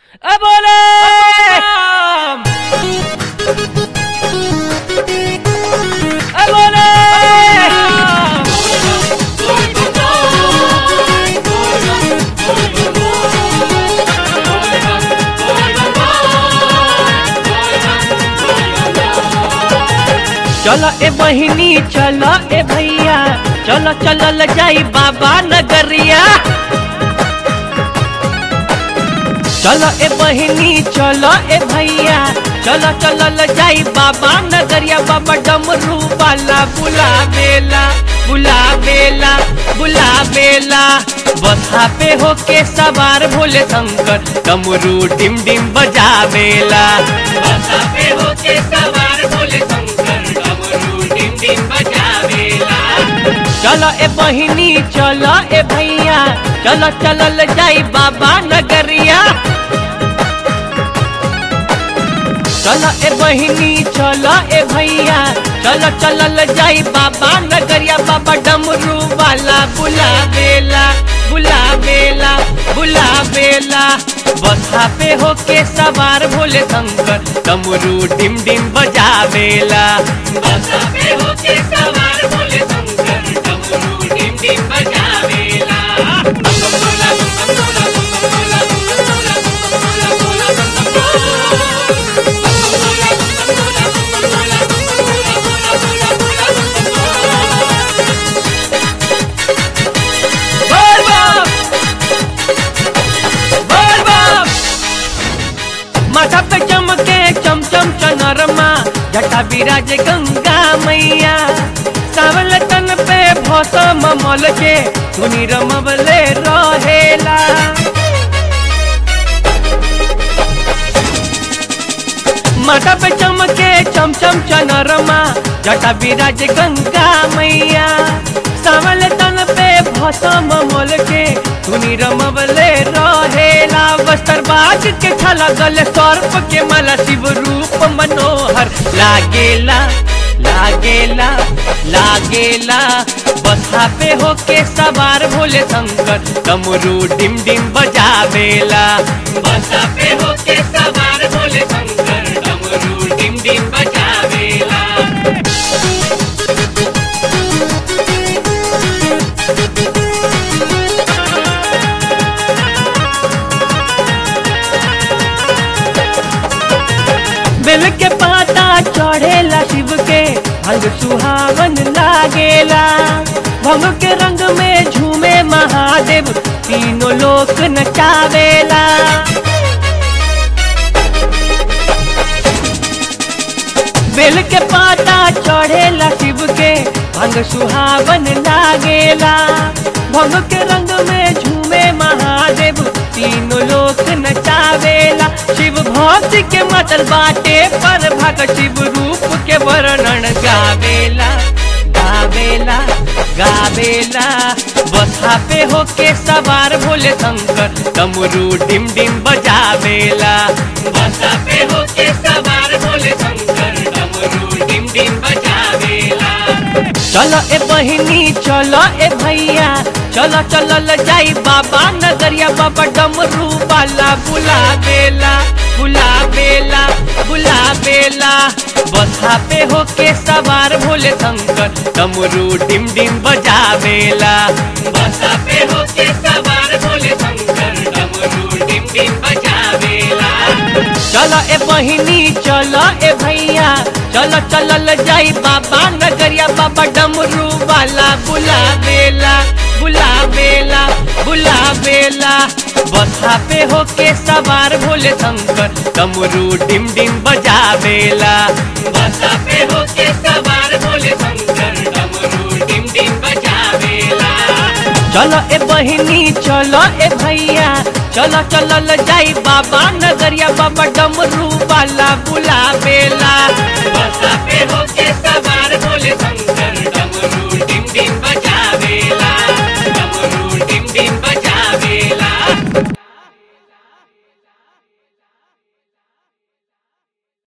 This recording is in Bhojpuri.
ए बोले ए बोले चलो ए बहिनी चलो ए भैया चलो चलल जाई बाबा नगरिया चलो ए बहिनी चलो ए भैया चलो चलल जाई बाबा नगरिया बाबा डमरू वाला बुला बेला बुला बेला बुला बेला बसा पे होके सवार भोले शंकर डमरू डिम डिम बजा बेला बसा पे होके सवार भोले शंकर डमरू डिम डिम बजा बेला चलो ए बहिनी चलो ए भैया चलो चलल जाई बाबा नगरिया चलो ए बहिनी चलो ए भैया चलो चलल जाई बाबा नगरिया बाबा डमरू वाला बुला बेला बुला बेला बुला बेला बसा पे होके सवार भोले शंकर डमरू डिम डिम बजा बेला बसा पे होके सवार भोले शंकर डमरू डिम डिम बजा बेला बोल बाप बोल बाप माथा पे चमके चमचम चनरमा जटा विराज गंगा मैया सावल तन पे भौसम मल के धुनी रमवले रहेला माथा पे चमके चमचम चनरमा जटा विराज गंगा मैया सावल तन पे भौसम मोल के धुनी रमवले रहेला वस्त्र बाज के छला गले सर्प के मला शिव रूप मनोहर लागेला लागेला लागेला बसा पे होके सवार भोले शंकर डमरू डिम डिम बजावेला बसा पे होके सवार भोले शंकर डमरू डिम डिम बजावेला बेल के पाता चढ़ेला शिव के अंग सुहावन लागेला भंग के रंग में झूमे महादेव तीनों लोक नचावेला बेल के पाता चढ़ेला शिव के भंग सुहावन लागेला भंग के रंग में झूमे महादेव तीनों लोक नचावेला शिव भक्ति के मतल बाटे पर भग शिव रूप के वर्णन गावेला गावेला गावेला बसा पे होके सवार भोले शंकर डमरू डिम डिम बजावेला बसा पे होके सवार भोले शंकर डमरू डिम डिम बजावेला चलो ए बहिनी चलो ए भैया चलो चलल जाई बाबा नगरिया बाबा डमरू वाला बुला बेला बुला बेला बुला बेला बसा पे होके सवार भोले शंकर डमरू डिम डिम बजावेला बसा पे होके सवार भोले शंकर डमरू डिम डिम बजावेला चलो ए बहिनी चलो ए भैया चलो चलल जाई बाबा नगरिया बाबा डमरू वाला बुला बेला बुला बेला बुला बेला बसा पे होके सवार भोले शंकर डमरू डिम डिम बजावेला बसा पे होके सवार भोले शंकर डमरू डिम डिम बजावेला चलो ए बहिनी चलो ए भैया चलो चलल जाई बाबा नगरिया बाबा डमरू वाला बुला बेला बसा पे होके